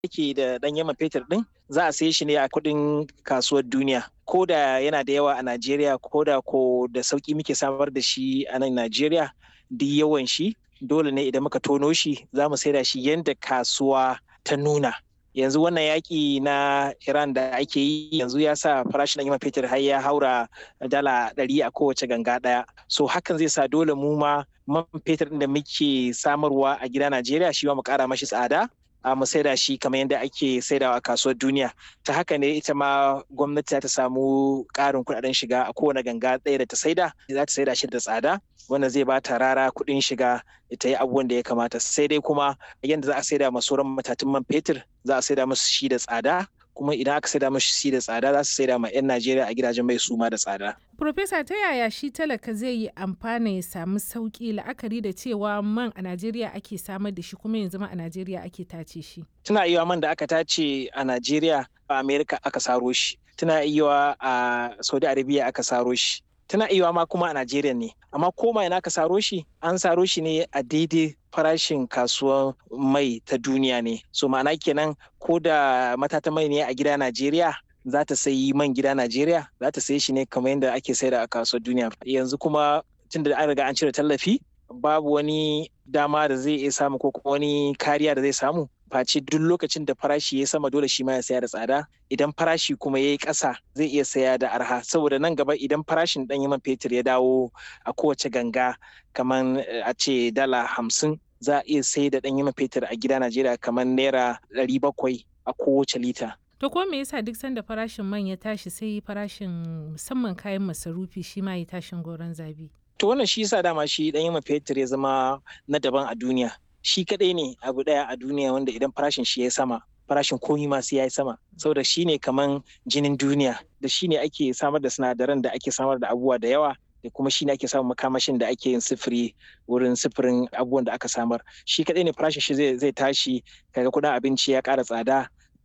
yake da ɗan yaman fetur ɗin za a saye shi ne a kuɗin kasuwar duniya ko da yana da yawa a Najeriya ko da ko da sauki muke samar da shi a nan Najeriya duk yawan shi dole ne idan muka tono shi za mu saida shi yadda kasuwa ta nuna yanzu wannan yaƙi na Iran da ake yi yanzu ya sa farashin ɗan fetur har ya haura dala ɗari a kowace ganga ɗaya so hakan zai sa dole mu ma man fetur ɗin da muke samarwa a gida Najeriya shi ma mu ƙara mashi tsada a mu saida shi kamar yadda ake saidawa a kasuwar duniya ta haka ne ita ma gwamnati ta samu ƙarin kuɗaɗen shiga a kowane ganga ɗaya da ta saida za ta saida shi da tsada wanda zai ba ta rara kuɗin shiga ta yi abubuwan da ya kamata sai dai kuma yadda za a saida ma sauran matatun man fetur za a saida musu shi da tsada kuma idan aka saida musu shi da tsada za su saida ma 'yan Najeriya a gidajen mai suma da tsada. Profesa ta yaya shi talaka zai yi amfana ya samu sauki la'akari da cewa man a Najeriya ake samar da shi kuma yanzu ma a Najeriya ake tace shi. Tuna iya man da aka tace a Najeriya a Amerika aka saro shi. Tuna iya a Saudi Arabia aka saro shi. Tana iya ma kuma a Najeriya ne. Amma koma ina aka saro shi an saro shi ne a daidai farashin kasuwar mai ta duniya ne. So ma'ana kenan ko da matata mai ne a gida Najeriya za ta sayi man gida Najeriya za ta sayi shi ne kamar yadda ake saida a kasuwar duniya. Yanzu kuma tun da an riga an cire tallafi babu wani dama da zai iya samu ko kuma wani kariya da zai samu face duk lokacin da farashi ya sama dole shi ma ya saya da tsada idan farashi kuma ya yi ƙasa zai iya saya da arha saboda nan gaba idan farashin ɗan man fetur ya dawo a kowace ganga kamar a ce dala hamsin za a iya sai da ɗan man fetur a gida Najeriya kamar naira ɗari bakwai a kowace lita. To ko me yasa duk sanda farashin man ya tashi sai farashin musamman kayan masarufi shi ma ya tashin goron zabi? To wannan shi yasa dama shi ɗan man fetur ya zama na daban a duniya. Shi kaɗai ne abu ɗaya a duniya wanda idan farashin shi ya sama farashin komi ma sai ya yi sama saboda shi ne kaman jinin duniya da shi ne ake samar da sinadaran da ake samar da abubuwa da yawa da kuma shi ne ake samun makamashin da ake yin sifiri wurin sifirin abubuwan da aka samar shi kaɗai ne farashin shi zai tashi kaga kuɗin abinci ya ƙara tsada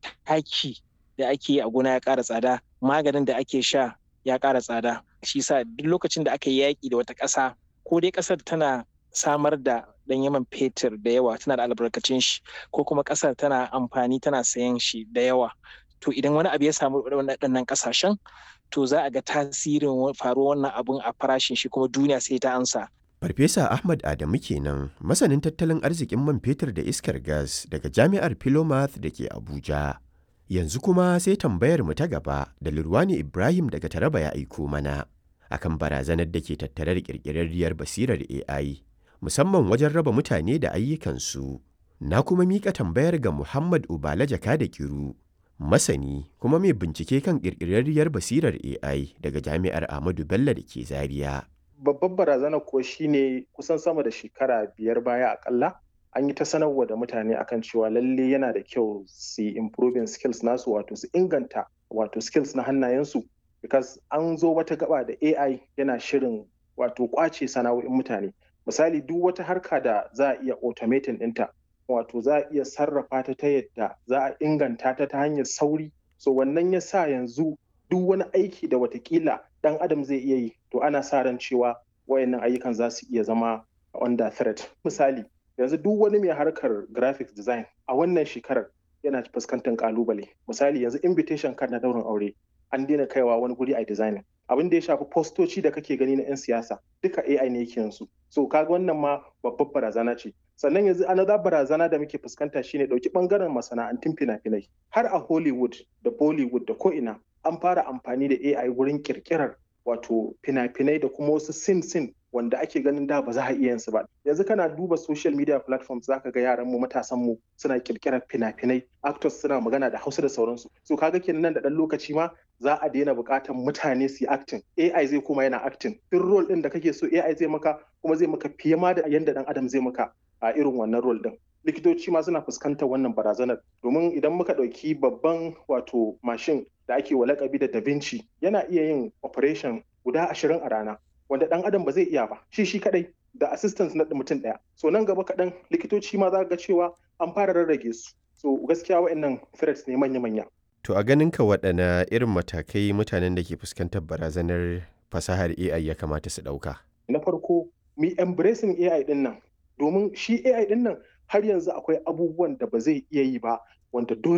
taki da ake yi a gona ya ƙara tsada maganin da ake sha ya ƙara tsada shi sa duk lokacin da aka yi yaƙi da wata ƙasa ko dai ƙasar tana samar da ɗan yaman fetur da yawa tana da albarkacin shi ko kuma ƙasar tana amfani tana sayan shi da yawa to idan wani abu ya samu waɗannan ƙasashen to za a ga tasirin faruwar wannan abun a farashin shi kuma duniya sai ta ansa Farfesa Ahmad Adamu kenan masanin tattalin arzikin man fetur da iskar gas daga Jami'ar Philomath da ke Abuja. Yanzu kuma sai tambayar mu ta gaba da Lurwani Ibrahim daga Taraba ya aiko mana akan barazanar da ke tattare da ƙirƙirarriyar basirar AI musamman wajen raba mutane da ayyukansu. Na kuma miƙa tambayar ga Muhammad Ubala Jaka da Kiru, masani kuma mai bincike kan ƙirƙirarriyar basirar AI daga Jami'ar Ahmadu Bello da ke Zaria. Babbar barazana kuwa shine kusan sama da shekara biyar baya akalla an yi ta sanarwa da mutane akan cewa lalle yana da kyau su yi improving skills nasu wato su inganta wato skills na hannayensu because an zo wata gaba da AI yana shirin wato kwace sana'o'in mutane misali duk wata harka da za a iya automating ɗinta wato za a iya sarrafa ta ta yadda za a inganta ta ta hanyar sauri so wannan ya sa yanzu duk wani aiki da watakila ɗan adam zai iya yi to ana sa ran cewa wayannan ayyukan za su iya zama under threat misali yanzu duk wani mai harkar graphics design a wannan shekarar yana fuskantar kalubale misali yanzu invitation card na daurin aure an daina kaiwa wani guri a designing abin da ya shafi postoci da kake gani na 'yan siyasa duka AI ne yake yanzu so kaga wannan ma babbar barazana ce sannan yanzu another barazana da muke fuskanta shine dauki bangaren masana'antun fina-finai har a Hollywood da Bollywood da ko'ina an fara amfani da AI wurin kirkirar wato fina-finai da kuma wasu sin-sin wanda ake ganin da ba za a iya yin su ba yanzu kana duba social media platforms zaka ga yaran mu matasan mu suna kirkirar fina-finai actors suna magana da Hausa da sauransu so kaga kenan nan da dan lokaci ma za a daina buƙatar mutane su yi acting AI zai kuma yana acting duk role din da kake so AI zai maka kuma zai maka fiye ma da yanda dan adam zai maka a irin wannan role din likitoci ma suna fuskantar wannan barazanar domin idan muka ɗauki babban wato mashin da ake wa lakabi da da Vinci yana iya yin operation guda ashirin a rana wanda dan adam ba zai iya ba shi shi kadai da assistance na mutum daya so nan gaba kaɗan likitoci ma za ga cewa an fara rarrage su so gaskiya wa'annan threats ne manya-manya To a ganin ka waɗana irin matakai mutanen da ke fuskantar barazanar fasahar AI ya kamata su ɗauka? Na farko, mi embracing AI ɗin nan, domin shi AI ɗin nan har yanzu akwai abubuwan da ba zai iya yi ba wanda dole